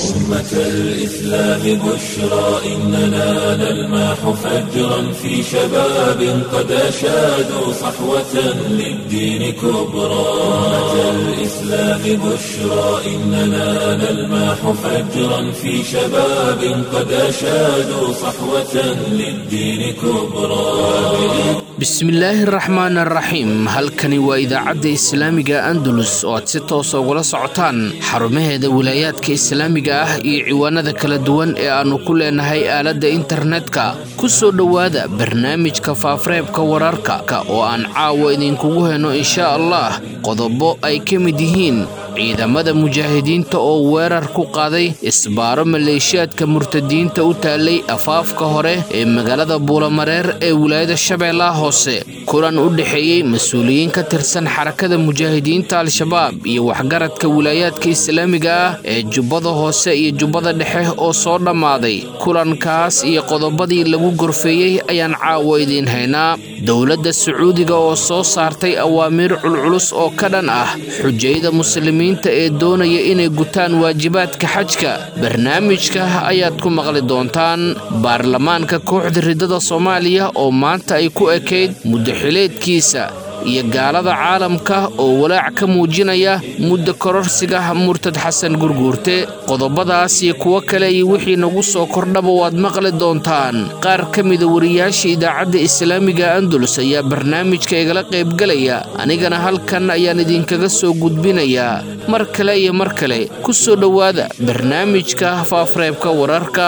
أمة الإسلام بشرى إننا نلمح فجرا في شباب قد أشادوا صحوة للدين كبرى أمة الإسلام بشرى إننا نلمح فجرا في شباب قد أشادوا صحوة للدين كبرى bismillaahi raxmaan araxiim halkani waa idaacadda islaamiga andalus oo aad si toosa ugala socotaan xarumaheeda wilaayaadka islaamiga ah iyo ciwaanada kala duwan ee aannu ku leenahay aaladda internetka ku soo dhowaada barnaamijka faafareebka wararka oo aan caawa idinkugu heno inshaa allah qodobo ay ka mid yihiin ciidamada mujaahidiinta oo weerar ku qaaday isbaaro maleeshiyaadka murtadiinta u taallay afaafka hore ee magaalada buulamareer ee wilaayada shabeellaha hoose kulan u dhexeeyey mas-uuliyiin ka tirsan xarakada mujaahidiinta al-shabaab iyo waxgaradka wilaayaadka islaamiga ah ee jubbada hoose iyo jubbada dhexe oo soo dhammaaday kulankaas iyo qodobadii lagu gorfeeyey ayaan caawa idiin haynaa dowladda sacuudiga oo soo saartay awaamiir culculus oo ka dhan ah xujayda muslimiinta ee doonaya inay gutaan waajibaadka xajka barnaamijka ayaad ku maqli doontaan baarlamaanka kooxda ridada soomaaliya oo maanta ay ku ekayd muddaxileedkiisa iyo gaalada caalamka oo walaac ka muujinaya mudda kororsiga murtad xasan gurguurte qodobadaas iyo kuwo kale iyo wixii nagu soo kordhaba waad maqli doontaan qaar ka mida wariyaasha idaacadda islaamiga andalus ayaa barnaamijka igala qaybgalaya anigana halkan ayaan idinkaga soo gudbinayaa mar kale iyo mar kale ku soo dhowaada barnaamijka faafareebka wararka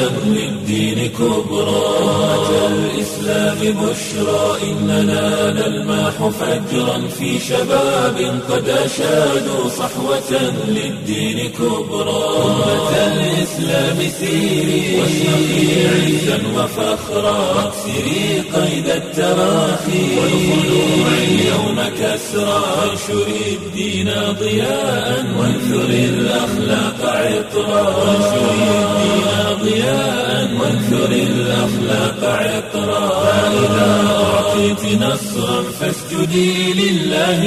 للدين كبرى أمة الإسلام بشرى إننا نلمح فجرا في شباب قد أشادوا صحوة للدين كبرى أمة الإسلام سيري واشرقي عزا وفخرا واكسري قيد التراخي والخلوع اليوم كسرى وانشري الدين ضياء وانثري الأخلاق عطرا وانشري الدين ضياء وانثر الأخلاق عطرا فإذا أعطيت نصرا فاسجدي لله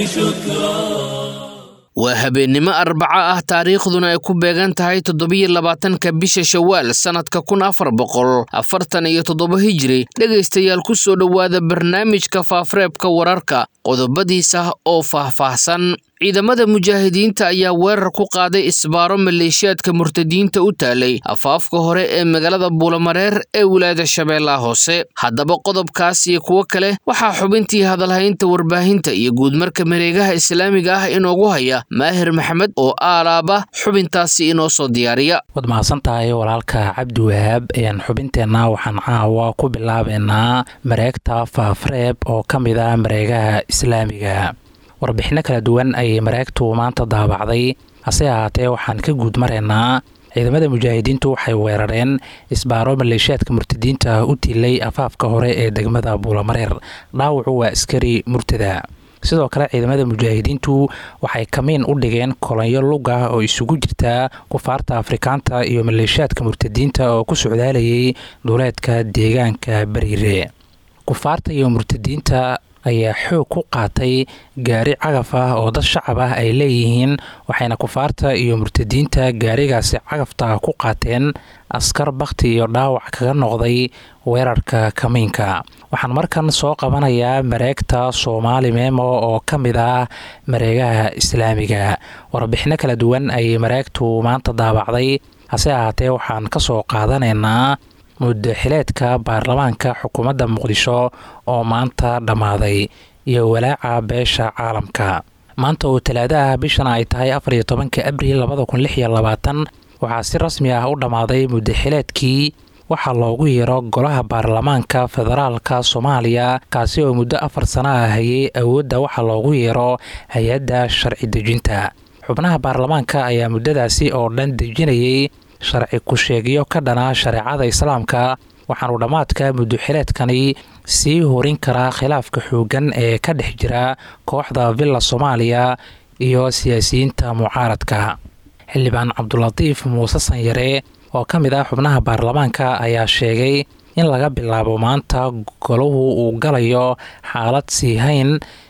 شكرا waa habeennimo arbaco ah taariikhduna ay ku beegan tahay toddobiyo labaatanka bisha shawaal sannadka kun afar boqol afartan iyo toddoba hijiri dhegaystayaal ku soo dhowaada barnaamijka faafareebka wararka qodobadiisa oo faahfaahsan ciidamada mujaahidiinta ayaa weerar ku qaaday isbaaro maleeshiyaadka murtadiinta u taalay afaafka hore ee magaalada buulamareer ee wilaayada shabeellaha hoose haddaba qodobkaas iyo kuwo kale waxaa xubintii hadalhaynta warbaahinta iyo guudmarka mareegaha islaamiga ah inoogu haya maahir maxamed oo aalaaba xubintaasi inoo soo diyaariya waad mahadsan tahay walaalka cabdi wahaab xubinteenna waxaan caawa ku bilaabeynaa mareegta faafareeb oo ka mid ah mareegaha islaamiga warbixinno kala duwan ayay mareegtu maanta daabacday hase ahaatee waxaan ka guud maraynaa ciidamada mujaahidiintu waxay weerareen isbaaro maleeshiyaadka murtadiinta u tilay afaafka hore ee degmada buulamareer dhaawacu waa askari murtada sidoo kale ciidamada mujaahidiintu waxay kamiin u dhigeen kolonyo luga oo isugu jirta kufaarta afrikaanta iyo maleeshiyaadka murtadiinta oo ku socdaalayay duleedka deegaanka bariire kufaarta iyo murtadiinta ayaa xoog ku qaatay gaari cagaf ah oo dad shacab ah ay leeyihiin waxayna kufaarta iyo murtadiinta gaarigaasi cagafta ku qaateen askar bakhti iyo dhaawac kaga noqday weerarka kamiinka waxaan markan soo qabanayaa mareegta soomaali meemo oo ka mid ah mareegaha islaamiga warbixinno kala duwan ayay mareegtu maanta daabacday hase ahaatee waxaan ka soo qaadanaynaa muddaxileedka baarlamaanka xukuumadda muqdisho oo maanta dhammaaday iyo walaaca beesha caalamka maanta oo talaadaha bishana ay tahay afar iyo tobanka abril labada kun lix iyo labaatan waxaa si rasmi ah u dhammaaday muddaxileedkii waxaa loogu yeero golaha baarlamaanka federaalka soomaaliya kaasi oo muddo afar sano ah hayay awoodda waxaa loogu yeero hay-adda sharci dejinta xubnaha baarlamaanka ayaa muddadaasi oo dhan dejinayay sharci ku-sheegyo ka dhana shareecada islaamka waxaanu dhammaadka muddoxileedkani sii horin karaa khilaafka xooggan ee ka dhex jira kooxda villa soomaaliya iyo siyaasiyiinta mucaaradka xildhibaan cabdulatiif muuse sanyare oo ka mid ah xubnaha baarlamaanka ayaa sheegay in laga bilaabo maanta golahu uu galayo xaalad sii hayn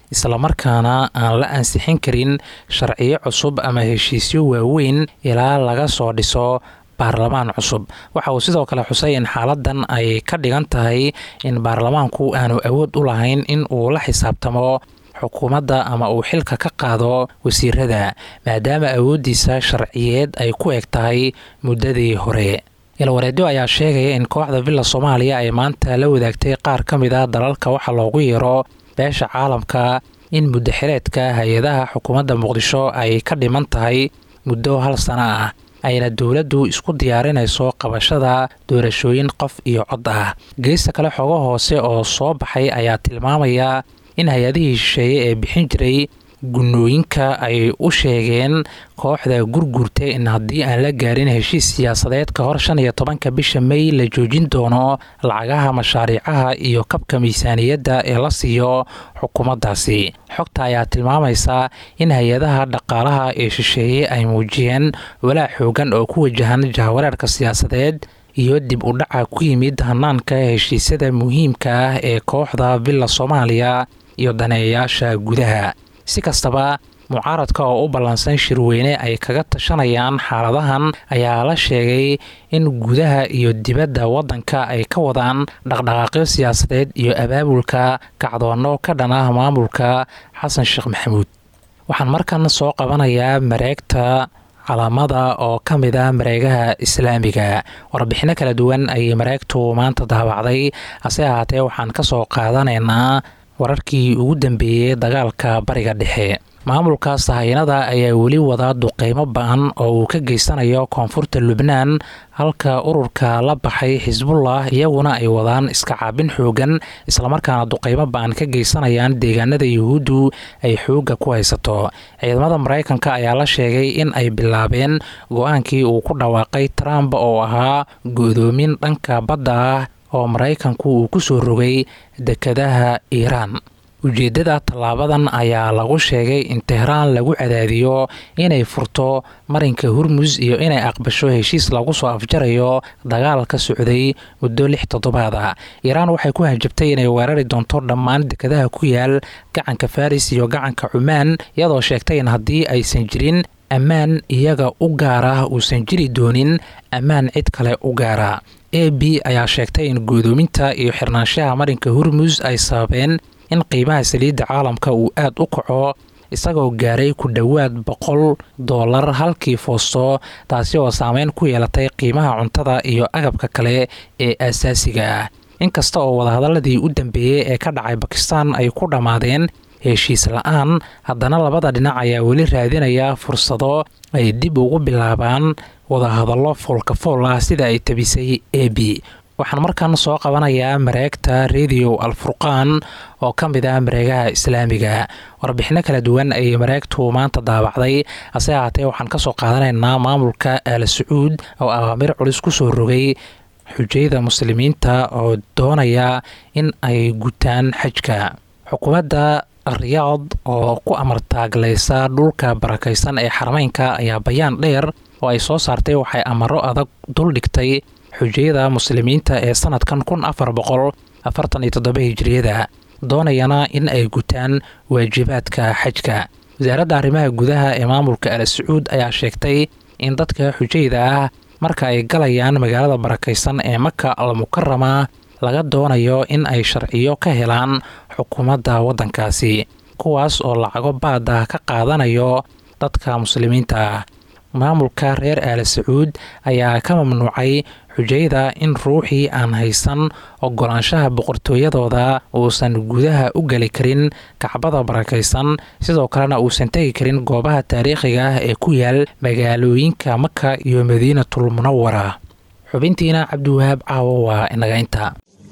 islamarkaana aan la ansixin karin sharciyo cusub ama heshiisyo waaweyn ilaa laga soo dhiso baarlamaan cusub waxa uu sidoo kale xusay in xaaladan ay ka dhigan tahay in baarlamaanku aanu awood u lahayn in uu la xisaabtamo xukuumadda ama uu xilka ka qaado wasiirada maadaama awooddiisa sharciyeed ay ku eg tahay muddadii hore ilwareedyo ayaa sheegaya in kooxda villa soomaaliya ay maanta la wadaagtay qaar ka mid a dalalka waxa loogu yeero beesha caalamka in muddaxileedka hay-adaha xukuumadda muqdisho ay ka dhiman tahay muddo hal sano ah ayna dowladdu isku diyaarinayso qabashada doorashooyin qof iyo cod ah geesta kale xogo hoose oo soo baxay ayaa tilmaamaya in hay-adihii shisheeye ee bixin jiray gunnooyinka ay u sheegeen kooxda gurgurta in haddii aan la gaarin heshiis siyaasadeed ka hor shan iyo tobanka bisha may la joojin doono lacagaha mashaariicaha iyo kabka miisaaniyadda ee la siiyo xukuumaddaasi xogta ayaa tilmaamaysa in hay-adaha dhaqaalaha ee shisheeye ay muujiyeen walaac xoogan oo ku wajahan jahawareerka siyaasadeed iyo dib u dhaca ku yimid hanaanka heshiisyada muhiimka ah ee kooxda villa soomaaliya iyo daneeyayaasha gudaha si kastaba mucaaradka oo u ballansan shirweyne ay kaga tashanayaan xaaladahan ayaa la sheegay in gudaha iyo dibadda waddanka ay ka wadaan dhaqdhaqaaqyo siyaasadeed iyo abaabulka kacdoonno ka dhan ah maamulka xasan sheekh maxamuud waxaan markan soo qabanayaa mareegta calaamada oo ka mid ah mareegaha islaamiga warbixinno kala duwan ayay mareegtu maanta daabacday hase ahaatee waxaan ka soo qaadanaynaa wararkii ugu dambeeyey dagaalka bariga dhexe maamulka sahayanada ayaa weli wada duqeymo ba-an oo uu ka geysanayo koonfurta lubnaan halka ururka la baxay xisbullah iyaguna ay wadaan iska caabin xoogan islamarkaana duqeymo ba-an ka geysanayaan deegaanada yuhuuddu ay xoogga ku haysato ciidamada maraykanka ayaa la sheegay in ay bilaabeen go-aankii uu ku dhawaaqay trump oo ahaa go-doomin dhanka badda ah oo maraykanku uu ku soo rogay dekadaha iiraan ujeeddada tallaabadan ayaa lagu sheegay in tehraan lagu cadaadiyo inay furto marinka hurmus iyo inay aqbasho heshiis lagu soo afjarayo dagaal ka socday muddo lix toddobaad ah iiraan waxay ku hanjabtay inay weerari doonto dhammaan dekadaha ku yaal gacanka faris iyo gacanka cumaan iyadoo sheegtay in haddii aysan jirin ammaan iyaga u gaara uusan jiri doonin ammaan cid kale u gaara a b ayaa sheegtay in guudoominta iyo xirnaanshaha marinka hurmus ay sababeen in qiimaha saliidda caalamka uu aad u kaco isagoo gaaray ku dhowaad boqol doolar halkii foosto taasi oo saameyn ku yeelatay qiimaha cuntada iyo agabka kale ee aasaasiga ah inkasta oo wadahadaladii u dambeeyey ee ka dhacay bakistan ay ku dhammaadeen heshiis la-aan haddana labada dhinac ayaa weli raadinaya fursado ay dib ugu bilaabaan wadahadallo foolkafool ah sida ay tabisay a b waxaan markan soo qabanayaa mareegta radio alfurqaan oo ka mid ah mareegaha islaamiga warbixinno kala duwan ayay mareegtu maanta daabacday hase ahaatee waxaan ka soo qaadanaynaa maamulka al sacuud oo awaamir culus ku soo rogay xujayada muslimiinta oo doonaya in ay gutaan xajka xukuumadda riyaad oo ku amartaaglaysa dhulka barakaysan ee xarmeynka ayaa bayaan dheer oo ay soo saartay waxay amaro adag duldhigtay xujayada muslimiinta ee sanadkan kun afar boqol afartan iyo toddoba hijiriyada doonayana in ay gutaan waajibaadka xajka wasaaradda arrimaha gudaha ee maamulka al sacuud ayaa sheegtay in dadka xujayda ah marka ay galayaan magaalada barakaysan ee maka al mukarama laga doonayo in ay sharciyo ka helaan xukuumadda waddankaasi kuwaas oo lacago baada ka qaadanayo dadka muslimiinta ah maamulka reer aal sacuud ayaa ka mamnuucay xujayda in ruuxii aan haysan ogolaanshaha boqortooyadooda uusan gudaha u geli karin kacbada barakaysan sidoo kalena uusan tegi karin goobaha taariikhiga ah ee ku yaal magaalooyinka maka iyo madiinatul munawara xubintiina cabdiwahaab caawo waa inaga inta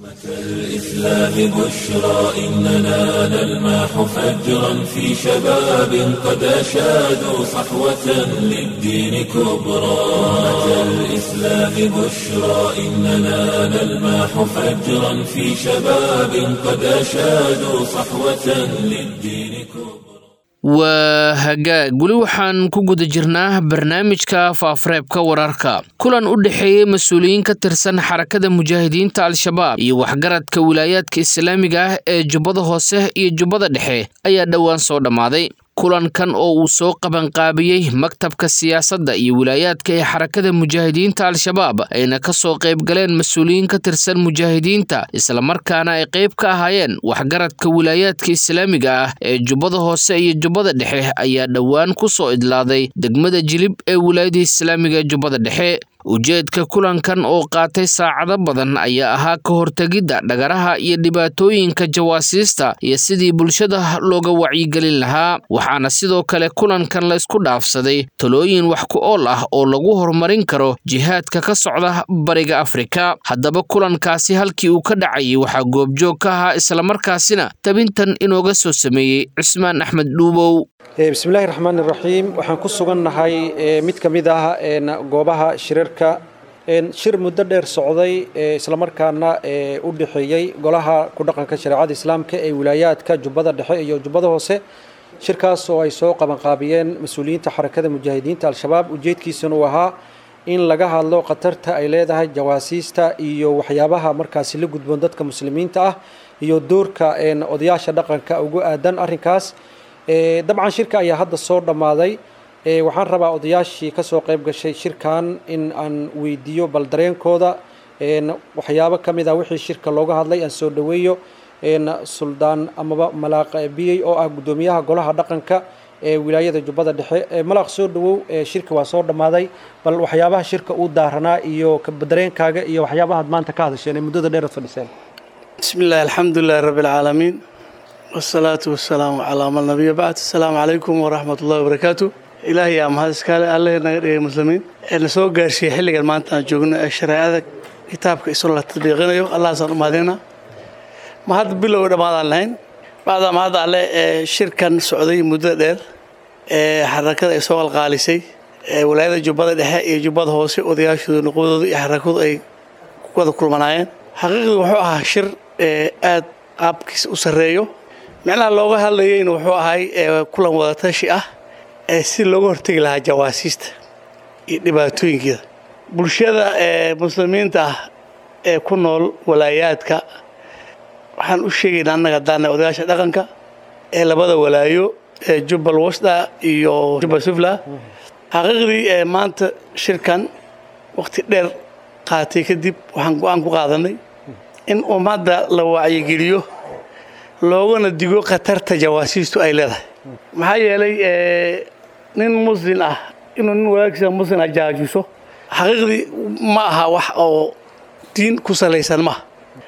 الإسلام بشرى إننا نلمح فجرا في شباب قد أشادوا صحوة للدين كبرى الإسلام بشرى إننا نلمح فجرا في شباب قد أشادوا صحوة للدين كبرى waa hagaag weli waxaan ku guda jirnaa barnaamijka faafareebka wararka kulan u dhexeeyey mas-uuliyiin ka tirsan xarakada mujaahidiinta al-shabaab iyo waxgaradka wilaayaadka islaamiga ah ee jubbada hoose iyo jubbada dhexe ayaa dhowaan soo dhammaaday kulankan oo uu soo qabanqaabiyey maktabka siyaasadda iyo wilaayaadka ee xarakada mujaahidiinta al-shabaab ayna ka soo qayb galeen mas-uuliyiin ka tirsan mujaahidiinta islamarkaana ay qayb ka ahaayeen waxgaradka wilaayaadka islaamiga ah ee jubbada hoose iyo jubbada dhexe ayaa dhowaan ku soo idlaaday degmada jilib ee wilaayada islaamiga ee jubbada dhexe ujeedka kulankan oo qaatay saacado badan ayaa ahaa ka hortegidda dhagaraha iyo dhibaatooyinka jawaasiista iyo sidii bulshada looga wacyigelin lahaa waxaana sidoo kale kulankan laysku dhaafsaday talooyin wax ku ool ah oo lagu horumarin karo jihaadka ka socda bariga afrika haddaba kulankaasi halkii uu ka dhacayay waxaa goobjoog ka ahaa islamarkaasina tabintan inooga soo sameeyey cismaan axmed dhuubow bismillahi raxmaan iraxiim waxaan ku sugannahay mid ka mid ah goobaha shirarka shir muddo dheer socday islamarkaana u dhexeeyey golaha ku dhaqanka shareecada islaamka ee wilaayaadka jubbada dhexe iyo jubbada hoose shirkaas oo ay soo qabanqaabiyeen mas-uuliyiinta xarakada mujaahidiinta al-shabaab ujeedkiisana uu ahaa in laga hadlo khatarta ay leedahay jawaasiista iyo waxyaabaha markaasi la gudboon dadka muslimiinta ah iyo doorka odayaasha dhaqanka ugu aadan arrinkaas dabcan shirka ayaa hadda soo dhammaaday waxaan rabaa odayaashii ka soo qayb gashay shirkan in aan weydiiyo bal dareenkooda waxyaabo ka mid ah wixii shirka looga hadlay aan soo dhoweeyo suldaan amaba malaaq biyey oo ah guddoomiyaha golaha dhaqanka ee wilaayada jubbada dhexe malaaq soo dhowow shirka waa soo dhammaaday bal waxyaabaha shirka uu daaranaa iyo dareenkaaga iyo waxyaabahaad maanta ka hadasheen ee muddada dheeraad fadhiseen bismi illahi alxamdulilahi rabbi alcaalamiin wasalaatu wasalaamu calaa man nabiya bacd asalaamu calaykum waraxmat ullahi wabarakaatu ilaahay yaa mahad iskaale alleh naga dhigay muslimiin ee na soo gaarsiiyey xilligan maanta aan joogno ee shareecada kitaabka isoo la tadbiiqinayo allahaasaan u mahadinaa ma hadda bilow dhammaadaan lahayn bacdaa mahadda alle ee shirkan socday muddo dheer ee xarakada ay soo qalqaalisay ee walaayada jubbada dhexe iyo jubbada hoose odayaashooda nuqwadooda iyo xarakadu ay wada kulmanaayeen xaqiiqdii wuxuu ahaa shir aad qaabkiisa u sarreeyo micnaha looga hadlayeyna wuxuu ahay kulan wadatashi ah ee si looga hortegi lahaa jawaasiista iyo dhibaatooyinkeeda bulshada ee muslimiinta ah ee ku nool walaayaadka waxaan u sheegaynaa annaga haddaana odayaasha dhaqanka ee labada walaayo ee jubbal wasda iyo jubbal sufla xaqiiqdii ee maanta shirkan waqti dheer qaatay kadib waxaan go-aan ku qaadanay in ummadda la wacyigeliyo loogana digo khatarta jawaasiistu ay leedahay maxaa yeelay nin muslin ah inuu nin walaagsiisa muslin ah jaajuso xaqiiqdii ma aha wax oo diin ku salaysan maaha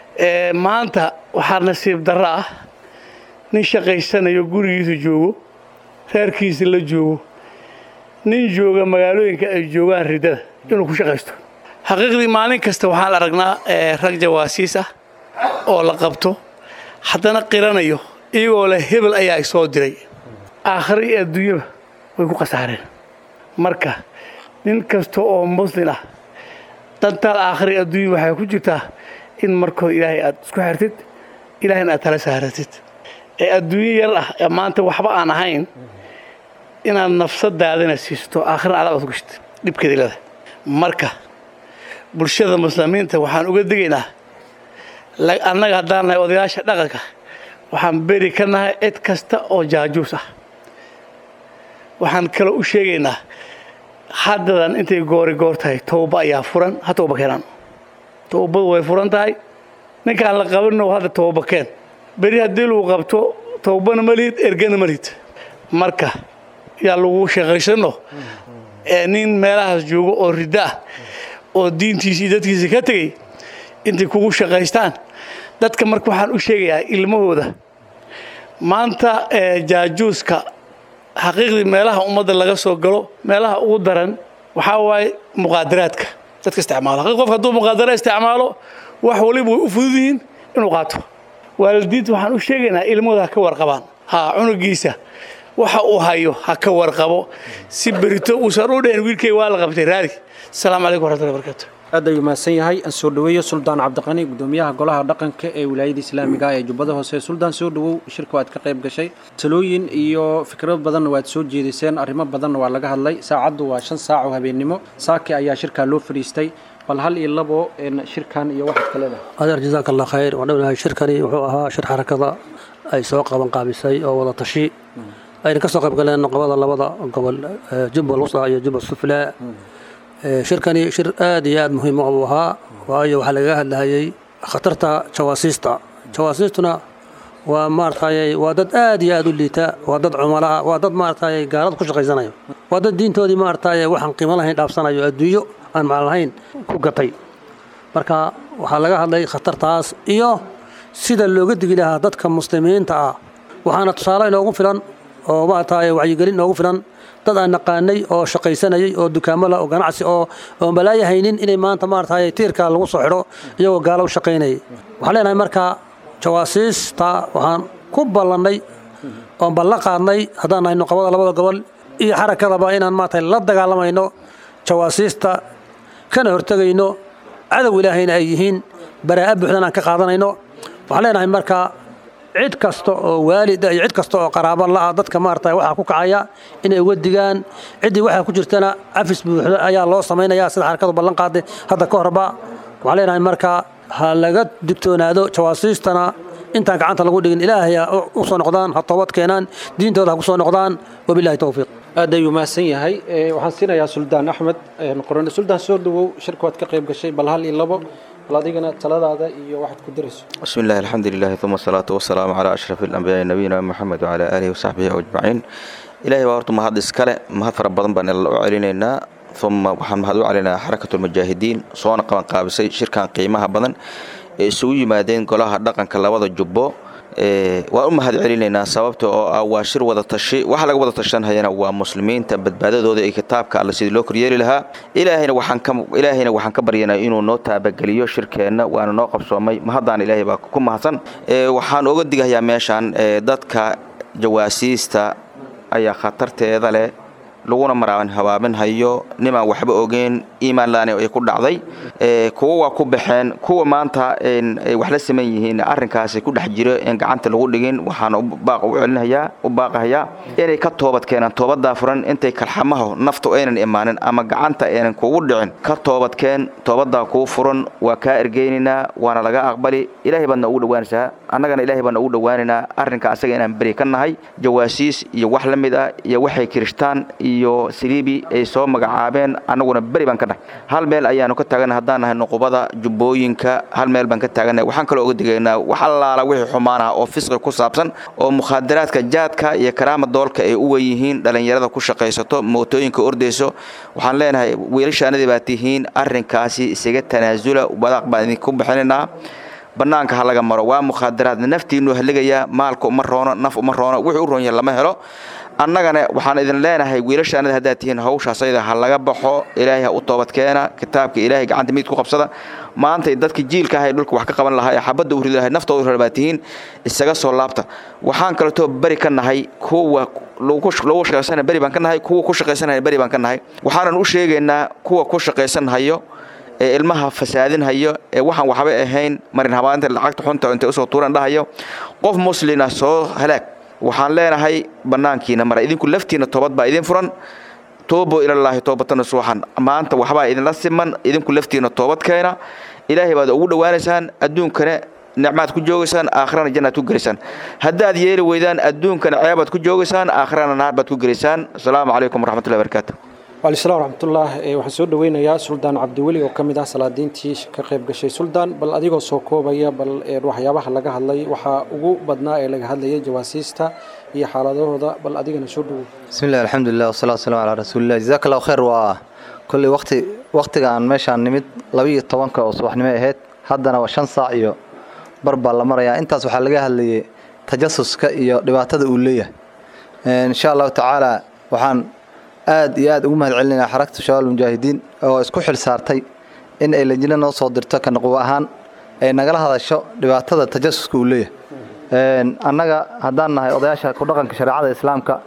maanta waxaa nasiib darro ah nin shaqaysanayo gurigiisa joogo reerkiisa la joogo nin jooga magaalooyinka ay joogaan riddada inuu ku shaqaysto xaqiiqdii maalin kasta waxaan aragnaa rag jawaasiis ah oo la qabto haddana qiranayo iyagoo leh hebel ayaa i soo diray aakhiro iyo adduunyaba way ku khasaareen marka nin kasta oo muslin ah dantaal aakhiro iyo adduunya waxay ku jirtaa in markooda ilaahay aad isku xirtid ilaahayna aad tala saaratid ee adduunyo yar ah ee maanta waxba aan ahayn inaad nafsadaadana siisto aakhirna adaab aad ku gashid dhibkeeda leedahay marka bulshada muslimiinta waxaan uga digaynaa annaga haddaan nahay odayaasha dhaqanka waxaan beri ka nahay cid kasta oo jaajuus ah waxaan kaloo u sheegaynaa haddadan intay goori goor tahay towba ayaa furan ha towba keenaan towbadu way furan tahay ninkaan la qabanno hadda towba keen beri haddii lagu qabto towbana ma lihid ergana ma lihid marka yaa lagu shaqaysanno ee nin meelahaas joogo oo riddo ah oo diintiisa iyo dadkiisa ka tegey intay kugu shaqaystaan dadka marka waxaan u sheegayaa ilmahooda maanta jaajuuska xaqiiqdii meelaha ummadda laga soo galo meelaha ugu daran waxaa waaye muqaadaraadka dadka isticmaalo xaqiiq qofka hadduu muqaadara isticmaalo wax waliba way u fudud yihiin inuu qaato waalidiinta waxaan u sheegaynaa ilmahooda ha ka warqabaan ha cunugiisa waxa uu hayo ha ka warqabo si berito uusan u dhehen wiilkay waa la qabtay raadi asalaamu calaykum waraxmatullahi barakaatu aad ayuu mahadsan yahay aan soo dhoweeyo suldaan cabdiqani gudoomiyaha golaha dhaqanka ee wilaayada islaamiga ee jubbada hoose suldaan soo dhowow shirka waad ka qayb gashay talooyin iyo fikrado badanna waad soo jeediseen arrimo badanna waa laga hadlay saacaddu waa shan saac oo habeennimo saaki ayaa shirkaa loo fadhiistay bal hal iyo labo shirkan iyo waxaad ka leedahay adeer jazaaka allah khayr waan dhownahay shirkani wuxuu ahaa shir xarakada ay soo qaban qaabisay oo wada tashi ayna ka soo qayb galeen noqobada labada gobol jubbal wusta iyo jubbal suflaa shirkani shir aad iyo aad muhiim u ahaa waayo waxaa lagaga hadlahayay khatarta jawaasiista jawaasiistuna waa maaratay waa dad aad iyo aad u liita waa dad cumalaha waa dad maaratay gaalada ku shaqaysanayo waa dad diintoodii maaratay waxaan qiimo lahayn dhaafsanayo adduunyo aan macno lahayn ku gatay marka waxaa laga hadlay khatartaas iyo sida looga digi lahaa dadka muslimiinta ah waxaana tusaale inoogu filan oo maaratay wacyigelin inoogu filan dad aan naqaanay oo shaqaysanayay oo dukaamala oo ganacsi oo oo malaaya haynin inay maanta maaratay tiirka lagu soo xidho iyagoo gaalo u shaqaynayay waxaan leenahay marka jawaasiista waxaan ku ballannay oon ballan qaadnay haddaan nahay noqobada labada gobol iyo xarakadaba inaan maaratay la dagaalamayno jawaasiista kana hortegayno cadow ilaahayna ay yihiin baraa'a buuxdan aan ka qaadanayno waxaan leenahay marka cid kasta oo waalida iyo cid kasta oo qaraabo la'a dadka maarata waxaa ku kacaya inay uga digaan ciddii waxaa ku jirtana cafis buuxda ayaa loo samaynaya sida xarakadu ballan qaaday hadda ka horba waxaan leenahay marka ha laga digtoonaado jawaasiistana intaan gacanta lagu dhigin ilaahay ha u soo noqdaan ha toobad keenaan diintooda ha ku soo noqdaan wabillahi towfiiq aad ayuu mahadsan yahay waxaan siinayaa suldaan axmed qorane suldaan soo dhowow shirka waad ka qayb gashay bal hal iyo labo bal adigana taladaada iyo waxaad ku dirayso بسم الله الحمد لله ثم الصلاة والسلام على أشرف الأنبياء نبينا محمد وعلى آله وصحبه أجمعين إلهي وارتم mahad iskale mahad fara badan baan u celinaynaa uma waxaan mahad u celinaynaa xarakatu lmujaahidiin soona qaban qaabisay shirkan qiimaha badan ee isugu yimaadeen golaha dhaqanka labada jubbo waan u mahad celinaynaa sababta oo ah waa shir wada tashi waxa laga wada tashanhayana waa muslimiinta badbaadadooda iyo kitaabka alle sidii loo koryeeli lahaa ilaahayna waxaan ka ilaahayna waxaan ka baryanaa inuu noo taabageliyo shirkeenna waana noo qabsoomay mahadaan ilaahay baa ku mahadsan waxaan oga digayaa meeshaan dadka jawaasiista ayaa khatarteeda leh laguna maraaban habaabin hayo nimaan waxba ogeyn iimaan laani ay ku dhacday kuwa waa ku baxeen kuwa maanta ay wax la saman yihiin arrinkaasi ku dhex jiro in gacanta lagu dhigin waxaan baaq u celinayaa u baaqahayaa inay ka toobad keenaan toobadaa furan intay kalxamaho naftu aynan imaanin ama gacanta aynan kugu dhicin ka toobadkeen toobadaa kuu furan waa kaa ergeynaynaa waana laga aqbali ilaahay baadna ugu dhowaanaysaa annagana ilaahay baadna ugu dhowaanaynaa arrinka asaga inaan beri ka nahay jawaasiis iyo wax la mid ah iyo waxay kirishtaan iyo siliibi ay soo magacaabeen annaguna beri baan ka nahay hal meel ayaanu ka taagannahay haddaan nahay nuqubada jubbooyinka hal meel baan ka taagannahay waxaan kaloo oga digaynaa wax allaala wixii xumaanaha oo fisqi ku saabsan oo mukhaadaraadka jaadka iyo karaama doolka ay u weyihiin dhallinyarada ku shaqaysato mootooyinka ordayso waxaan leenahay wiilashaanadii baa tihiin arrinkaasi isaga tanaasula wadaaq baan idinku bixinaynaa bannaanka ha laga maro waa mukhaadaraad naftiinu haligayaa maalka uma roono naf uma roono wuxuu u roon yahay lama helo annagana waxaan idin leenahay wiilashaanada haddaad tihiin hawshaas ayada ha laga baxo ilaahay ha u toobadkeena kitaabka ilaahay gacanta miid ku qabsada maanta dadka jiilka ahay dhulka wax ka qaban lahaa ee xabadda u ridi lahay naftooda u baa tihiin isaga soo laabta waxaan kaleetoo beri ka nahay kuwa lagu shaqaysanaya beri baan ka nahay kuwa ku shaqaysanaya beri baan ka nahay waxaanan u sheegaynaa kuwa ku shaqaysanhayo ee ilmaha fasaadinhayo ee waxaan waxba ahayn marin habaanta lacagta xunta intay usoo tuuran dhahayo qof muslina soo halaag waxaan leenahay bannaankiina mara idinku laftiina toobad baa idin furan toobo ilallaahi toobatan suuxan maanta waxbaa idinla siman idinku laftiina toobad keena ilaahay baad ugu dhowaanaysaan adduunkana nicmaad ku joogaysaan aakhirana jannaad ku gelaysaan haddaad yeeli weydaan adduunkana ceebaad ku joogaysaan aakhirana naar baad ku gelaysaan asalaamu calaykum waraxmatullahi barakaatu waalaislaam waraxmatullah waxaan soo dhoweynayaa suldaan cabdiweli oo ka mid ah salaadiintii ka qayb gashay suldaan bal adigoo soo koobaya bal waxyaabaha laga hadlay waxaa ugu badnaa ee laga hadlayay jawaasiista iyo xaaladahooda bal adigana soo dhowow بسم الله الحمد لله والصلاة والسلام على رسول الله جزاك الله خير waa kulli waqti waqtiga aan meeshaan nimid labiiyo tobanka oo subaxnimo ahayd haddana waa shan saac iyo bar baa la marayaa intaas waxaa laga hadlayay tajasuska iyo dhibaatada uu leeyahay insha allahu tacaala waxaan aad iyo aad ugu mahad celinayaa xarakta shabaab mujaahidiin oo isku xil saartay in ay lajina noo soo dirto ka naqwo ahaan ay nagala hadasho dhibaatada tajasuska uu leeyahay annaga haddaan nahay odayaasha ku dhaqanka shareecada islaamka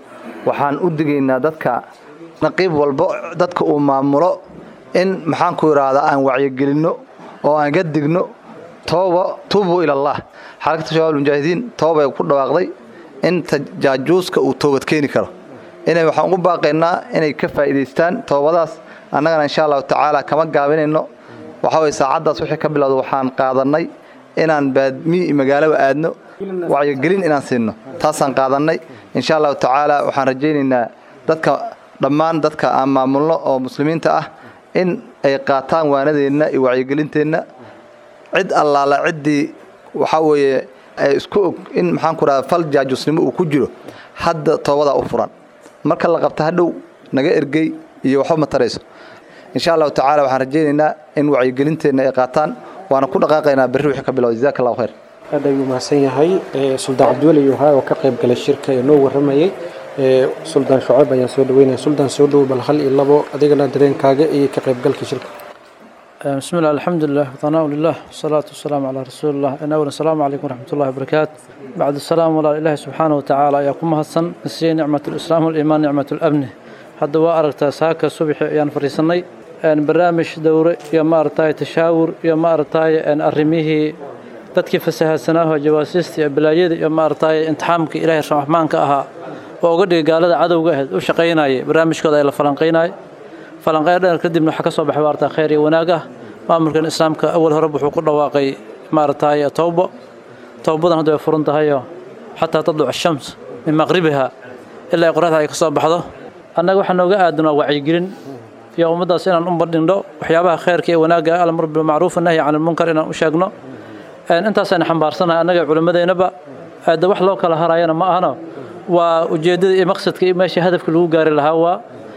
waxaan u digaynaa dadka naqiib walbo dadka uu maamulo in maxaanku idhaahdaa aan wacyigelinno oo aan ga digno tooba tuubuu ilallah xarakata shabaab mujaahidiin toobay ku dhawaaqday in jaajuuska uu toobad keeni karo inay waxaan ugu baaqaynaa inay ka faa'iidaystaan toobadaas annagana insha allahu tacaala kama gaabinayno waxaa weye saacaddaas wixii ka bilowda waxaan qaadannay inaan baadmi magaalaba aadno wacyigelin inaan siinno taasaan qaadannay insha allahu tacaala waxaan rajaynaynaa dadka dhammaan dadka aan maamulno oo muslimiinta ah in ay qaataan waanadeenna iyo wacyigelinteenna cid allaala ciddii waxaa weeye isku og in maxaan ku dhaha fal jaajusnimo uu ku jiro hadda toobadaa u furan marka la qabta hadhow naga ergey iyo waxba ma tarayso insha allahu tacaala waxaan rajaynaynaa in wacyigelinteenna ay qaataan waana ku dhaqaaqaynaa berri wixii ka bilowda jazaaka allahu khayr aad ayuu mahadsan yahay suldaan cabdiweli yuhaa oo ka qayb galay shirka ee noo warramayey suldaan shucayb ayaan soo dhaweynaya suldaan soo dhowo bal hal iyo labo adigana dareenkaaga iyo ka qaybgalka shirka بسم الله الحمد لله وثناء لله والصلاة والسلام على رسول الله إن أولا السلام عليكم ورحمة الله وبركاته بعد السلام ولا إله سبحانه وتعالى يقوم هسن نسي نعمة الإسلام والإيمان نعمة الأمن hadda waa aragtaa saaka subaxi ayaan fadhiisanay barnaamij dowre iyo maaragtay tashaawur iyo maaragtay arrimihii dadkii fasahaadsanaaho jawaasiista iyo balaayada iyo maaragtay imtixaamka ilaahay raxmaanka ahaa oo uga dhigay gaalada cadowga ahayd u shaqaynayay barnaamijkooda ay la falanqaynayay falanqayn dheer kadibna waxaa ka soo baxay maaragtay khayr iyo wanaag ah maamulkan islaamka awal hore wuxuu ku dhawaaqay maaragtay towbo towbadan hadda way furan tahayoo xataa tadluc ashams min maqribiha ilaa ay qoraxda ay ka soo baxdo annaga waxaa nooga aadan waa wacyigelin iyo ummaddaas inaan u bandhindho waxyaabaha khayrka iyo wanaagga alamr bilmacruuf nahyi can ilmunkar inaan u sheegno intaasayna xambaarsanahay annaga culimmadeennaba de wax loo kala harayana ma ahano waa ujeeddada iyo maqsadka iyo meesha hadafka lagu gaari lahaa waa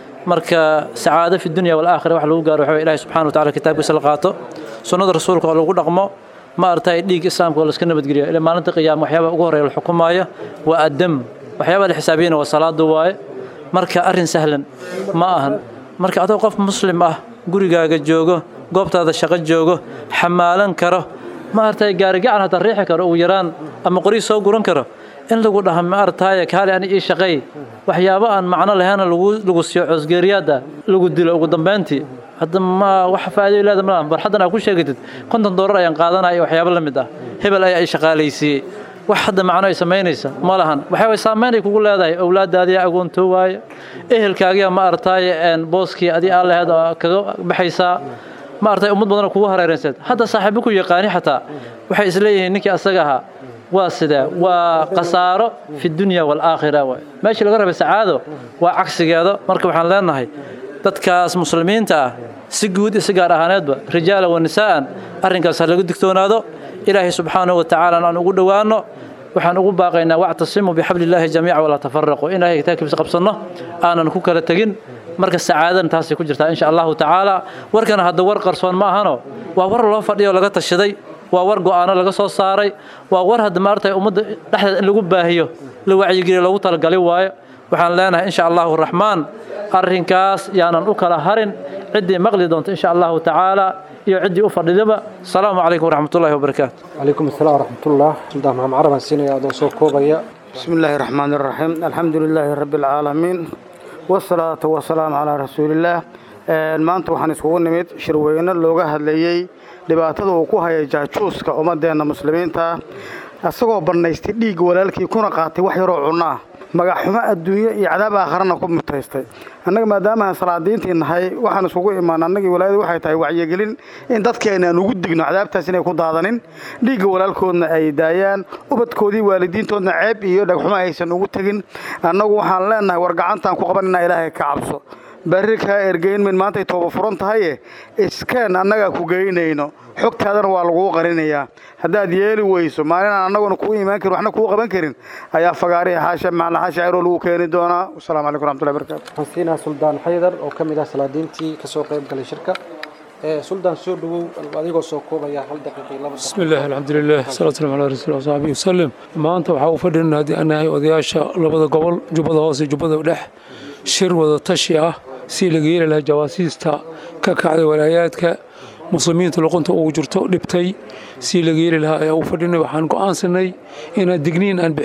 marka sacaado fi dunya walaakhira wax lagu gaaro waxa ilahi subxana watacala kitaabkiisa la qaato sunnada rasuulka oo lagu dhaqmo ma artay dhiig islaamka oo la iska nabadgeliyo ilaa maalinta qiyaama waxyaabaha ugu horreeya la xukumaayo waa addam waxyaabaha la xisaabiyana waa salaada waaye marka arrin sahlan ma ahan marka adoo qof muslim ah gurigaaga joogo goobtaada shaqo joogo xamaalan karo ma artay gaarigacan hataa riixi karo ugu yaraan ama qorii soo guran karo in lagu dhaha ma artaaye kaali ani ii shaqay waxyaabo aan macno lahayn lagu siiyo coosgeeriyaada lagu dilo ugu dambeyntii hadda ma wax faa'iido leeda ma lahan barxaddan aad ku sheegatid konton doolar ayaan qaadanaya waxyaabo la mid ah hebel ayaa i shaqaalaysiiyey wax hadda macno ay samaynaysa ma lahan waxaa way saameyn ay kugu leedahay owlaadaadiya agoontoo waaye ehelkaagiya ma artaaye booskii adii aa laheed oo kaga baxaysaa ma artay ummad badanoo kugu hareerayseed hadda saaxiibo ku yaqaani xataa waxay isleeyihiin ninkii asaga ahaa waa sidee waa khasaaro fi dunya waalaakhira waay meeshii laga rabay sacaado waa cagsigeeda marka waxaan leenahay dadkaas muslimiinta ah si guud iyo si gaar ahaaneedba rijaala wa nisaa'an arrinkaas ha laga digtoonaado ilaahay subxaanahu wa tacaala aan ugu dhowaanno waxaan ugu baaqaynaa wactasimuu bixabliillaahi jamiica walaa tafaraquu in ilahay kitaabkiisa qabsanno aanan ku kala tegin marka sacaadan taasay ku jirtaa insha allahu tacaala warkana hadda war qarsoon ma ahano waa war loo fadhiyo laga tashaday waa war go'aano laga soo saaray waa war hadda maartay ummadda dhexdeeda in lagu baahiyo la wacyigeliyo loogu talagali waayo waxaan leenahay insha allahu raxmaan arrinkaas yaanan u kala harin ciddii maqli doonta insha allahu tacaala iyo ciddii u fadhidaba asalaamu calaykum waraxmatullahi wabarakaatu calaykum asalaam waraxmatullah suldaan maxamed carab aan siinaya adoo soo koobaya بسم الله الرحمن الرحيم الحمد لله رب العالمين والصلاة والسلام على رسول الله maanta waxaan iskugu nimid shirweyne looga hadlayey dhibaatada uu ku hayay jaajuuska ummadeenna muslimiinta isagoo bannaystay dhiigga walaalkii kuna qaatay wax yaroo cunno ah magaxxumo adduunyo iyo cadaab aakharana ku mutaystay annaga maadaamaaan salaadiintii nahay waxaan isugu imaan annagii walaayadu waxay tahay wacyigelin in dadkeena aan ugu digno cadaabtaas inay ku daadanin dhiigga walaalkoodna ay daayaan ubadkoodii waalidiintoodna ceeb iyo dhagxumo aysan ugu tegin annagu waxaan leenahay war gacantaan ku qaban inaa ilaahay ka cabso barri kaa ergeyn min maantay tooba furan tahaye iskeen annagaa ku geynayno xogtaadana waa laguu qarinayaa haddaad yeeli weyso maalinaan annaguna kuu imaan karin waxna kuu qaban karin ayaa fagaarihi xaasha macna xaasha ciroo lagu keeni doonaa wasalaamu calaykum raxmatullahi barakatu waxaan siinaa suldaan xaydar oo ka mid ah salaadiintii ka soo qayb galay shirka suldaan soo dhawow adigoo soo koobaya hal daqiiqii laba بسم الله الحمد لله صلاة والسلام على رسول الله وصحبه وسلم maanta waxaa u fadhinaa haddii aan nahay odayaasha labada gobol jubbada hoose iyo jubbada dhex shir wada tashi ah si laga yeeli lahaa jawaasiista ka kacday walaayaadka muslimiinta luqunta ugu jirto dhibtay si laga yeeli lahaa ayaa u fadhinay waxaan go'aansanay inaan digniin aan bixinno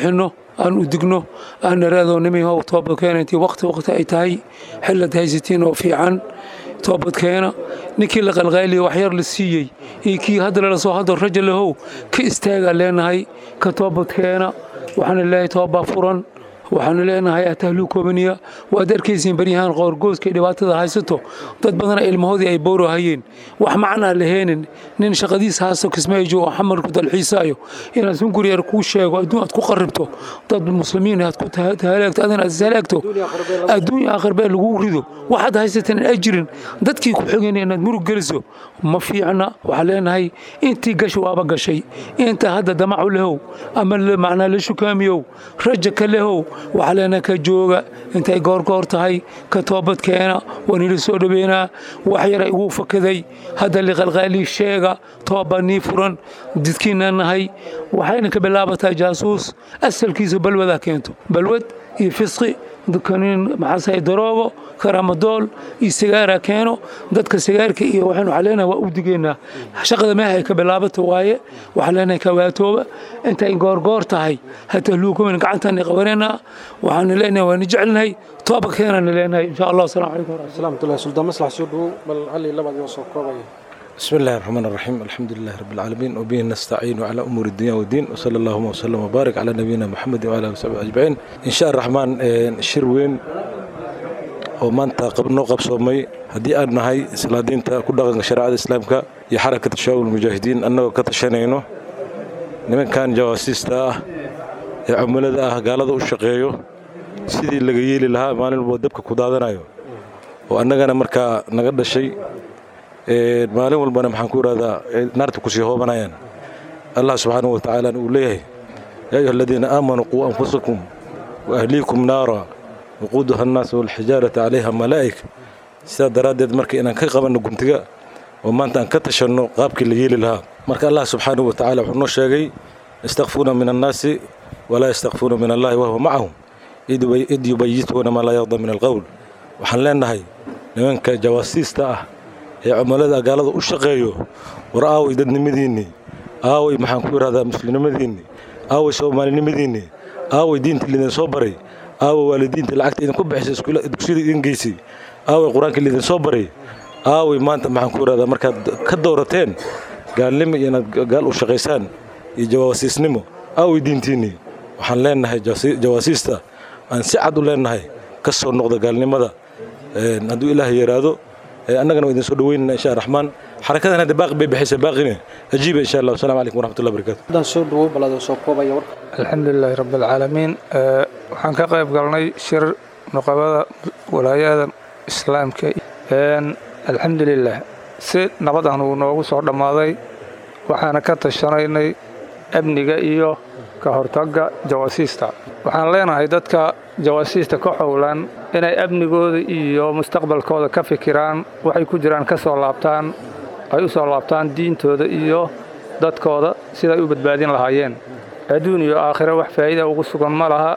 aan u digno aan naraado nimihow toobadkeena intii waqti waqti ay tahay xillad haysatiin oo fiican toobadkeena ninkii la qalqaaliya waxyar la siiyey iyo kii hadda lala soo hadlo raja lahow ka istaagaa leenahay ka toobadkeena waxaana leeyahay toobaa furan waxaanu leenahay atahluu koobaniya waad arkaysiin baryahaan qoorgooska iyo dhibaatada haysato dad badana ilmahoodii ay bowro hayeen wax macnaa laheenin nin shaqadiisa haasto kismaayo oo xamarku dalxiisaayo inaad sun guriyar kuu sheego adduun aad ku qarribto dad muslimiin aad ku tahalaagto adina aad ishalaagto adduun aakhir bee lagu rido waxaad haysateen in ajirin dadkii ku xigeen inaad murug geliso ma fiicna waxaa leenahay intii gash waaba gashay inta hadda damacu lehow ama macnaa la shukaamiyow raja ka lehow waxaa leenahay ka jooga intay goorgoor tahay ka toobadkeena waan ila soo dhaweynaa wax yara iguu fakaday hadda liqalqaalii sheega toobaa nii furan didkiina nahay waxayna ka bilaabataa jaasuus asalkiisa balwadaa keento balwad iyo fisqi kaniin maxaasay daroogo karamadool iyo sigaara keeno dadka sigaarka iyo waxaan waxaa leenahay waa u digeynaa shaqada meeha ay ka bilaabata waaye waxaa leenahay kawaatooba intay goorgoor tahay hatahluukumin gacantaani qabaneynaa waxaanu leenahay waanu jecelnahay tooba keenaanu leenahay insha allah asalaamu calaykum salaamatullahi suldaan maslax soo dhowow bal hal iyo labaad soo koobaya بسم الله الرحمن الرحيم الحمد لله رب العالمين وبه نستعين على أمور الدنيا والدين وصلى اللهم وسلم وبارك على نبينا محمد وعلى آله وصحبه أجمعين إن شاء الرحمن شir weyn oo maanta noo qabsoomay haddii aan nahay islaadiinta ku dhaqanka shareecada islaamka iyo xarakata shabaab ulmujaahidiin annagoo ka tashanayno nimankan jawaasiista ah ee cumilada ah gaalada u shaqeeyo sidii laga yeeli lahaa maalin walbo dabka ku daadanayo oo annagana markaa naga dhashay maalin walbana maxaan ku idhahdaa naarta kusii hoobanayaan allah subxaanahu watacaala uu leeyahay yaa ayuha aladiina aamanuu quu anfusakum wa ahliikum naara waquuduha annaas walxijaarata calayha malaa'ika sidaa daraaddeed marka inaan ka qabanno guntiga oo maanta aan ka tashanno qaabkii la yeeli lahaa marka allah subxaanahu watacaala wuxuu noo sheegay yastakfuuna min annaasi walaa yastakfuuna min allahi wahuwa macahum id yubayituuna maa laa yarda min alqowl waxaan leenahay nimanka jawaasiista ah ee cumilada gaalada u shaqeeyo war aaway dadnimadiinnii aaway maxaan ku idhahdaa muslimnimadiinnii aaway soomaalinimadiinnii aaway diinta liidin soo baray aaway waalidiinta lacagta idinku bixisay dugsiyada idin geysay aaway qur-aanka liidin soo baray aaway maanta maxaan ku idhahdaa markaad ka dowrateen gaalnimo iyo inaad gaal u shaqaysaan iyo jawaasiisnimo aaway diintiinnii waxaan leenahay jawaasiista aan si cad u leenahay ka soo noqda gaalnimada hadduu ilaah yaraado annagana waa idin soo dhaweynana insha raxmaan xarakadan hadda baaqi bay bixisay baaqine ajiiba insha allah wasalaamu calaykum waraxmatullahi barakatu haddaan soo dhawow bal adoo soo koobaya warka alxamdulilaahi rabbi alcaalamiin waxaan ka qayb galnay shir nuqabada walaayada islaamka alxamdulilah si nabadan uu noogu soo dhammaaday waxaana ka tashanaynay amniga iyo ka hortagga jawaasiista waxaan leenahay dadka jawaasiista ka xowlan inay amnigooda iyo mustaqbalkooda ka fikiraan waxay ku jiraan ka soo laabtaan ay u soo laabtaan diintooda iyo dadkooda siday u badbaadin lahaayeen adduun iyo aakhiro wax faa'iida ugu sugan ma laha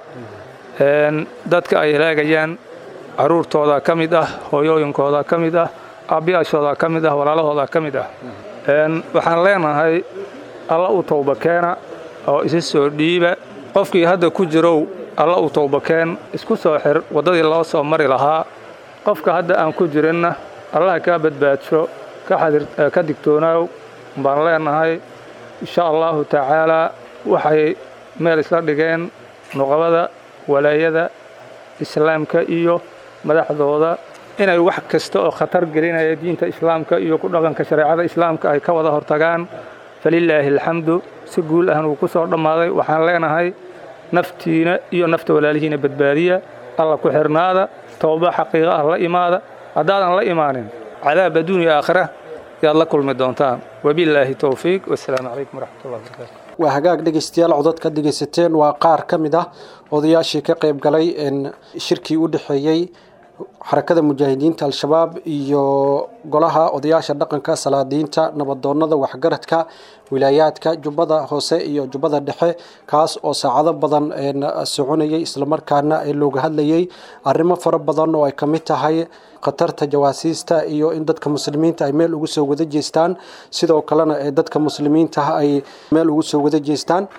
dadka ay halaagayaan carruurtooda ka mid ah hooyooyinkooda ka mid ah aabbiyaashooda ka mid ah walaalahooda ka mid ah waxaan leenahay alla u towba keena oo isa soo dhiiba qofkii hadda ku jirow alla u towbakeen isku soo xir waddadii loo soo mari lahaa qofka hadda aan ku jirinna allaha kaa badbaadsho ka digtoonaaw baan leenahay insha allahu tacaalaa waxay meel isla dhigeen nuqabada walaayada islaamka iyo madaxdooda inay wax kasta oo khatar gelinaya diinta islaamka iyo ku dhaqanka shareecada islaamka ay ka wada hortagaan falilaahi alxamdu si guul ahn uu ku soo dhammaaday waxaan leenahay naftiina iyo nafta walaalihiina badbaadiya alla ku xirnaada towba xaqiiqa ah la imaada haddaadan la imaanin cadaab adduuniya aakhira yaad la kulmi doontaan wabilaahi towfiiq wasalaamu calaykum waraxmatullahi wabarakaatu waa hagaag dhegaystayaal codod ka dhegaysateen waa qaar ka mid ah odayaashii ka qayb galay shirkii u dhexeeyey xarakada mujaahidiinta al-shabaab iyo golaha odayaasha dhaqanka salaadiinta nabadoonada waxgaradka wilaayaadka jubbada hoose iyo jubbada dhexe kaas oo saacado badan soconayay islamarkaana looga hadlayay arrimo fara badan oo ay ka mid tahay khatarta jawaasiista iyo in dadka muslimiinta ay meel ugu soo wada jeestaan sidoo kalena dadka muslimiinta ay meel ugu soo wada jeestaan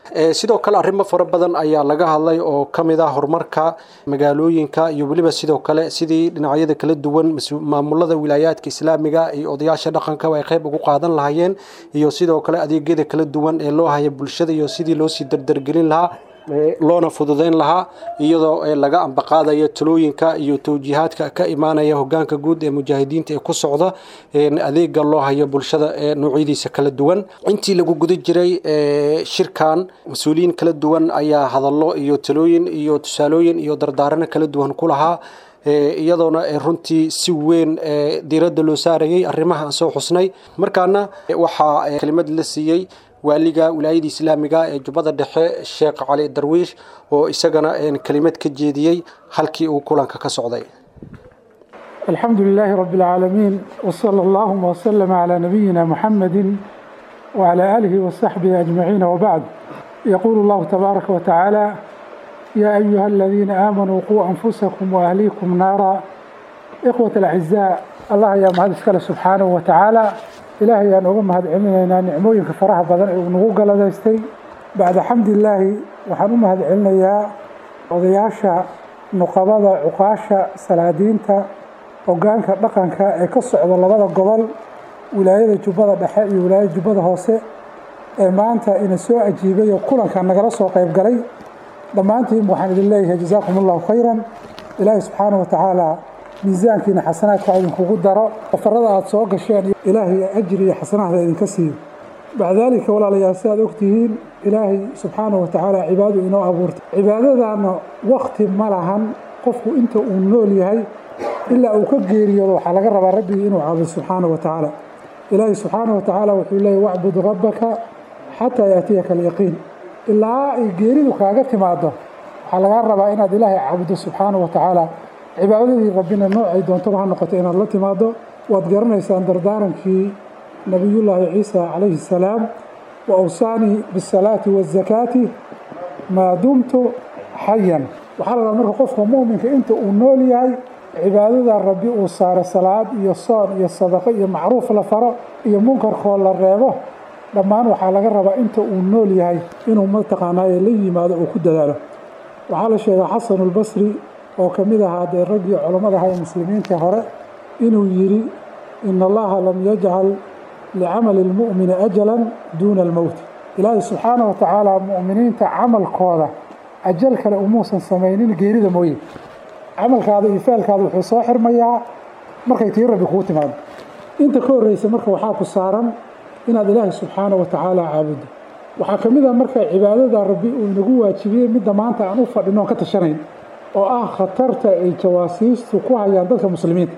sidoo kale arrimo fara badan ayaa laga hadlay oo ka mid ah horumarka magaalooyinka iyo weliba sidoo kale sidii dhinacyada kala duwan maamulada wilaayaadka islaamiga iyo odayaasha dhaqanka ay qayb ugu qaadan lahaayeen iyo sidoo kale adeegyada kala duwan ee loo haya bulshada iyo sidii loosii dardargelin lahaa loona fududeyn lahaa iyadoo laga ambaqaadaya talooyinka iyo towjiihaadka ka imaanaya hogaanka guud ee mujaahidiinta ee ku socda adeega loo hayo bulshada noocyadiisa kala duwan intii lagu guda jiray shirkan mas-uuliyiin kala duwan ayaa hadallo iyo talooyin iyo tusaalooyin iyo dardaarano kala duwan ku lahaa iyadoona runtii si weyn diiradda loo saarayay arrimaha aan soo xusnay markaana waxaa kelimad la siiyey waaliga wilaayada islaamiga ee jubbada dhexe sheekh cali darwiish oo isagana kelimad ka jeediyey halkii uu kulanka ka socday الحمد لله رب العالمين وصلى اللهم وسلم على نبينا محمد وعلى آله وصحبه أجمعين وبعد يقول الله تبارك وتعالى يا أيها الذين آمنوا قوا أنفسكم وأهليكم نارا إخوة الأعزاء الله يا مهد سبحانه وتعالى ilaahay aan uga mahad celinaynaa nicmooyinka faraha badan ee uu nagu galadaystay bacda xamdilaahi waxaan u mahad celinayaa odayaasha nuqabada cuqaasha salaadiinta hogaanka dhaqanka ee ka socda labada gobol wilaayada jubbada dhexe iyo wilaayada jubbada hoose ee maanta ina soo ajiibay oo kulanka nagala soo qayb galay dhammaantiin waxaan idin leeyahay jazaakum allahu khayran ilaahay subxaana wa tacaala miisaankiina xasanaadka idinkugu daro safarada aada soo gasheen ilaahay ajri iyo xasanaadka idinka siiyo bacdaalika walaalayaal si aad ogtihiin ilaahay subxaanahu watacaala cibaadu inoo abuurtay cibaadadaana wakti ma lahan qofku inta uu nool yahay ilaa uu ka geeriyoodo waxaa laga rabaa rabbigii inuu caabudo subxaanahu watacaala ilaahay subxaanahu watacaala wuxuu leeyay wacbud rabbaka xataa yaatiyaka alyaqiin ilaa ay geeridu kaaga timaado waxaa lagaa rabaa inaad ilaahay caabudo subxaanahu watacaala cibaadadii rabbina noocay doontaba ha noqoto inaad la timaado waad garanaysaan dardaarankii nabiyullaahi ciisa calayhi salaam wa awsaanii bisalaati waazakaati maa dumtu xayan waxaa la rabaa marka qofka mu'minka inta uu nool yahay cibaadada rabbi uu saaro salaad iyo soon iyo sadaqo iyo macruuf la faro iyo munkarkoo la reebo dhammaan waxaa laga rabaa inta uu nool yahay inuu mataqaanaaye la yimaado oo ku dadaalo waxaa la sheegaa xasanulbasri oo ka mid ahaa dee raggii culammada aha ee muslimiinta hore inuu yidhi ina allaha lam yajcal licamali lmu'mini ajalan duuna almowt ilaahay subxaana wa tacaala mu'miniinta camalkooda ajal kale umuusan samaynin geerida mooye camalkaada iyo ficilkaada wuxuu soo xirmayaa markay tii rabbi kugu timaado inta ka horreysa marka waxaa ku saaran inaad ilaahay subxaana wa tacaala caabuddo waxaa ka mid ah marka cibaadada rabbi uu inagu waajibiyey midda maanta aan u fadhino oon ka tashanayn oo ah khatarta ay jawaasiistu ku hayaan dadka muslimiinta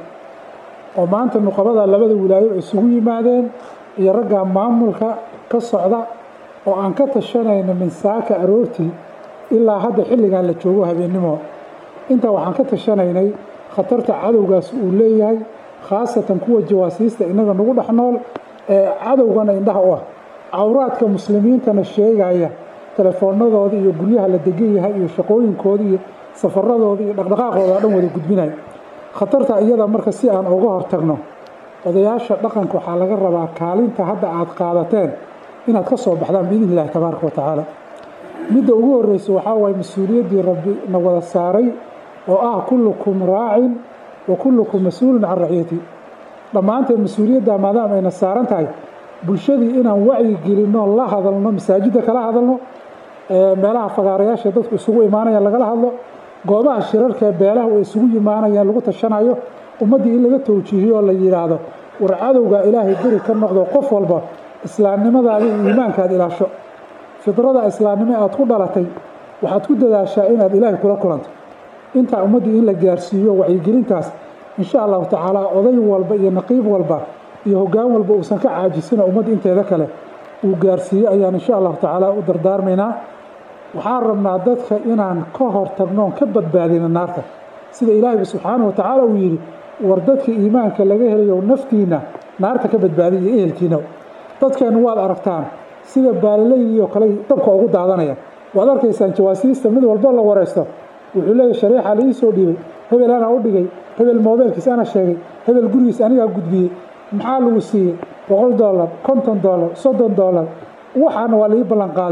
oo maanta nuqabada labada wilaayo isugu yimaadeen iyo ragga maamulka ka socda oo aan ka tashanayno minsaaka aroortii ilaa hadda xilligan la joogo habeennimo intaa waxaan ka tashanaynay khatarta cadowgaas uu leeyahay khaasatan kuwa jawaasiista innaga nagu dhex nool ee cadowgana indhaha u ah cawraadka muslimiintana sheegaya telefoonadooda iyo guryaha la degan yahay iyo shaqooyinkooda iyo safaradooda iyo dhaqdhaqaaqooda o dhan wada gudbinaya khatarta iyada marka si aan uga hortagno odayaasha dhaqanka waxaa laga rabaa kaalinta hadda aad qaadateen inaad ka soo baxdaan biidni illahi tabaaraka wa tacaala midda ugu horreysa waxaa waaye mas-uuliyaddii rabbi na wada saaray oo ah kullukum raacin wa kullukum mas-uulun can raciyati dhammaanteen mas-uuliyadda maadaama ayna saaran tahay bulshadii inaan wacyi gelinno la hadalno masaajidda kala hadalno meelaha fagaarayaasha dadku isugu imaanayaan lagala hadlo goobaha shirarka ee beelaha ay isugu yimaanayaan lagu tashanayo ummaddii in laga towjiihiyo oo la yidhaahdo war cadowga ilaahay beri ka noqdo qof walba islaamnimadaada iyo iimaankaad ilaasho fidrada islaamnimo aad ku dhalatay waxaad ku dadaashaa inaad ilaahay kula kulanto intaa ummaddii in la gaarsiiyo wacyigelintaas insha allahu tacaala oday walba iyo naqiib walba iyo hoggaan walba uusan ka caajisina ummadda inteeda kale uu gaarsiiye ayaan insha allahu tacaala u dardaarmaynaa waxaan rabnaa dadka inaan ka hor tagnoon ka badbaadina naarta sida ilaahayba subxaanahu wa tacaala uu yidhi war dadka iimaanka laga helayo naftiina naarta ka badbaadiya iyo ehelkiina dadkeennu waad aragtaan sida baalilaydiioo kale dabka ugu daadanaya waad arkaysaan jawaasiista mid walbo la wareysto wuxuu leeyahy shareexa la ii soo dhiibay hebel anaa u dhigay hebel moobeelkiis ana sheegay hebel gurigiis anigaa gudbiyey maxaa lagu siiyey boqol dollar konton dollar soddon dollar waxaana waa laii ballan qaaday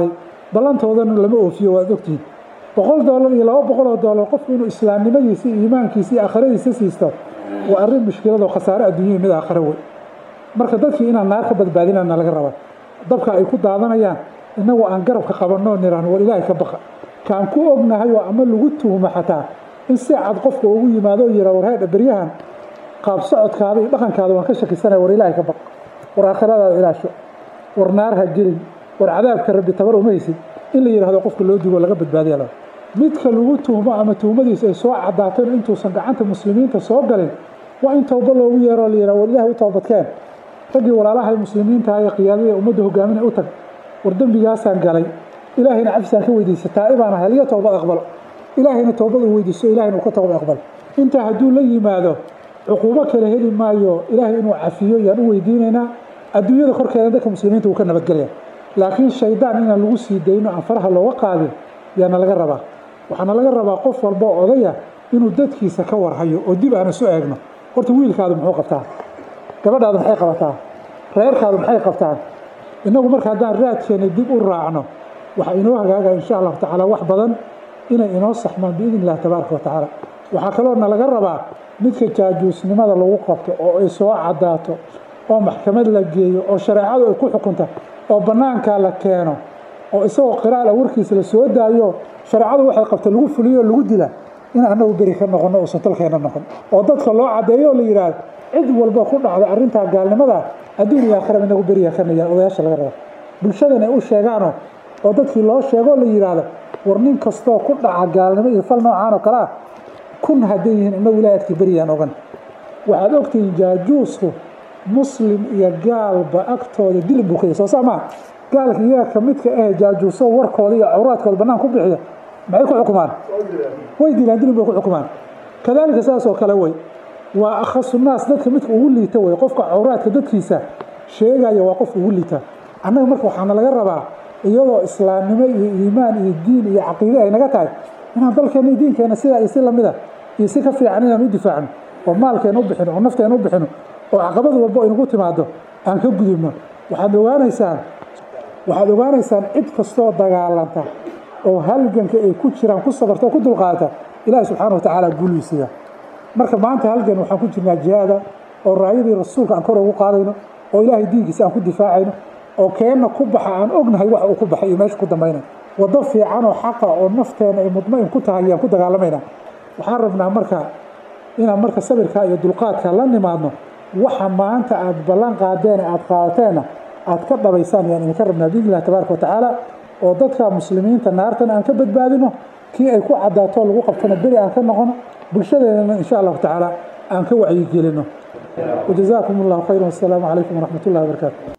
ballantoodana lama oofiyo waad ogtihiin boqol doolar iyo laba boqol oo doolar qofku inuu islaamnimadiisa iyo iimaankiisa iyo aakhiradiisa siisto waa arrin mushkiladoo khasaare adduunyada mid aakhiro wey marka dadkii inaan naar ka badbaadinana laga rabaa dabka ay ku daadanayaan innagu aan garabka qabanoo niraan war ilaahay ka baqa kaan ku ognahay oo ama lagu tuhmo xataa in si cad qofka ugu yimaado oo yira warheedha beryahan qaab socodkaada iyo dhaqankaada waan ka shakisanaya war ilaahay ka baq war aakhiradaada ilaasho war naar ha gelin war cadaabka rabbi tabar uma haysid in la yidhahdo qofka loo digo laga badbaadiya la midka lagu tuhmo ama tuhmadiisa ay soo cadaateen intuusan gacanta muslimiinta soo galin waa in tooba loogu yeero la yidhahdo war ilaahay u toobadkeen raggii walaalahay muslimiinta ee qiyaadada ummadda hogaaminay u tag war dembigaasaan galay ilaahayna cafisaan ka weydiisa taa'ibaan ahay liga toobad aqbalo ilaahayna toobad uu weydiiso ilahayna uu ka toobad aqbalo intaa hadduu la yimaado cuquubo kale heli maayo ilaahay inuu cafiyo yaan u weydiinaynaa adduunyada korkeeda dadka muslimiinta wuu ka nabadgelaya laakiin shaydaan inaan lagu sii dayno aan faraha looga qaadin yaana laga rabaa waxaana laga rabaa qof walba oo odaya inuu dadkiisa ka warhayo oo dib aan isu eegno horta wiilkaadu muxuu qabtaa gabadhaadu maxay qabataa reerkaadu maxay qabtaan innagu marka haddaan raadkeena dib u raacno waxaa inoo hagaagaya insha allahu tacaala wax badan inay inoo saxmaan biidn illahi tabaaraka wa tacaala waxaa kaloo na laga rabaa midka jaajuusnimada lagu qabto oo ay soo cadaato oo maxkamad la geeyo oo shareecadu ay ku xukunta oo bannaankaa la keeno oo isagoo qiraal a warkiisa la soo daayo shareecadu waxay qabta lagu fuliyo oo lagu dila in annagu beri ka noqono uusan talkeena noqon oo dadka loo caddeeyo oo la yidhaahdo cid walba ku dhacda arrintaa gaalnimada adduun iyo aakhiraba inagu beriya ka nayaan odayaasha laga raba bulshadan ay u sheegaano oo dadkii loo sheego la yidhaahdo war nin kastoo ku dhaca gaalnimo iyo fal noocaan oo kale ah kun hadday yihiin inagu ilahay agtii beriyaan ogan waxaad ogtihiin jaajuusku muslim iyo gaalba agtooda dilin buu ka yahay soo saa maa gaalka iyaga ka midka ah jaajuuso warkooda iyo cawraadkooda bannaan ku bixiya maxay ku xukumaan way dilaan dilin bay ku xukumaan kadaalika saas oo kale wey waa akhasu naas dadka midka ugu liita wey qofka cawraadka dadkiisa sheegaya waa qof ugu liita annaga marka waxaana laga rabaa iyadoo islaamnimo iyo iimaan iyo diin iyo caqiide ay naga tahay inaan dalkeena iyo diinkeena sidaa iyo si lamida iyo si ka fiican inaan u difaacno oo maalkeena u bixino oo nafteena u bixino oo caqabad walba inagu timaado aan ka gudubno waxaad ogaanaysaan waxaad ogaanaysaan cid kastoo dagaalanta oo halganka ay ku jiraan ku sabarta oo ku dulqaata ilaahi subxaana wa tacaala guuliisiiya marka maanta halgan waxaan ku jirnaa jihaada oo raayadii rasuulka aan kor ugu qaadayno oo ilaahay diinkiisa aan ku difaacayno oo keenna ku baxa aan ognahay wax uu ku baxay iyo meesha ku dambayna waddo fiican oo xaqa oo nafteena ay mudmain ku tahay ayaan ku dagaalamayna waxaan rabnaa marka inaan marka sabirka iyo dulqaadka la nimaadno waxa maanta aada ballan qaadeen aada qaadateenna aada ka dhabaysaan ayaan idinka rabnaa biidn illahi tabaaraka wa tacaala oo dadka muslimiinta naartana aan ka badbaadino kii ay ku caddaato lagu qabtona beri aan ka noqono bulshadeedana insha allahu tacaala aan ka wacyigelino wajazaakum allahu khayra wassalaamu calaykum waraxmat ullahi wabarakaatu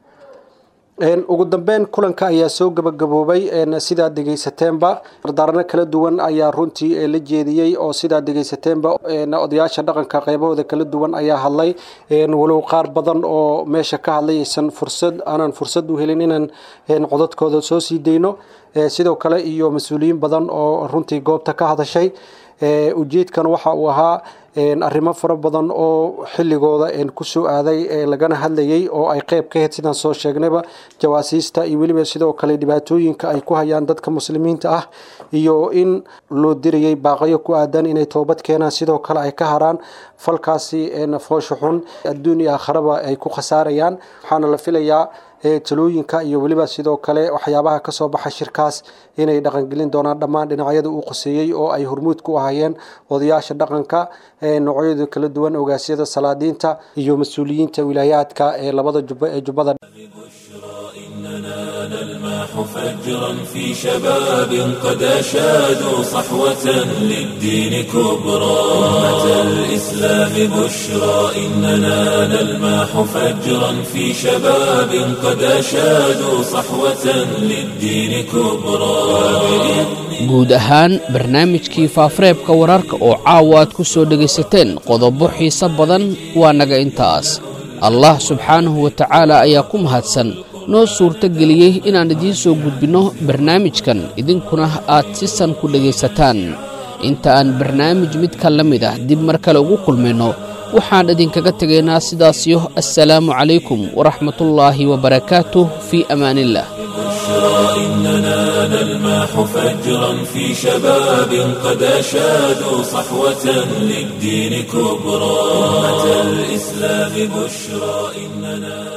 ugu dambeyn kulanka ayaa soo gabagaboobay sidaad degeysateenba dardaarano kala duwan ayaa runtii la jeediyey oo sidaad degeysateenba odayaasha dhaqanka qaybahooda kala duwan ayaa hadlay walow qaar badan oo meesha ka hadlay aysan fursad aanan fursad u helin inaan codadkooda soo sii dayno sidoo kale iyo mas-uuliyiin badan oo runtii goobta ka hadashay ujeedkan waxa uu ahaa arrimo fara badan oo xilligooda kusoo aaday lagana hadlayay oo ay qeyb ka ahayd sidaan soo sheegnayba jawaasiista iyo weliba sidoo kale dhibaatooyinka ay ku hayaan dadka muslimiinta ah iyo in loo dirayay baaqayo ku aadan inay toobad keenaan sidoo kale ay ka haraan falkaasi foosha xun adduun iyo aakharaba ay ku khasaarayaan waxaana la filayaa talooyinka iyo weliba sidoo kale waxyaabaha kasoo baxa shirkaas inay dhaqangelin doonaan dhammaan dhinacyada uu qoseeyey oo ay hormuud ku ahayeen odayaasha dhaqanka noocyada kala duwan ogaasyada salaadiinta iyo mas-uuliyiinta wilaayaadka ee labada jubbo ee jubbada فجرا في شباب قد أشادوا صحوة للدين كبرى أمة الإسلام بشرى إننا نلماح فجرا في شباب قد أشادوا صحوة للدين كبرى guud ahaan barnaamijkii faafareebka wararka oo caawa aad ku soo dhegaysateen qodobo xiise badan waa naga intaas allah subxaanahu wa tacaala ayaa ku mahadsan noo suurto geliyey inaan idiin soo gudbinno barnaamijkan idinkuna aad si san ku dhegaysataan inta aan barnaamij midka la mid ah dib mar kale ugu kulmayno waxaan idinkaga tegaynaa sidaasiyo assalaamu calaykum waraxmatullaahi wabarakaatuh fii amaaniillah بشرى إننا نلمح فجرا في شباب قد أشادوا صحوة للدين كبرى أمة الإسلام بشرى إننا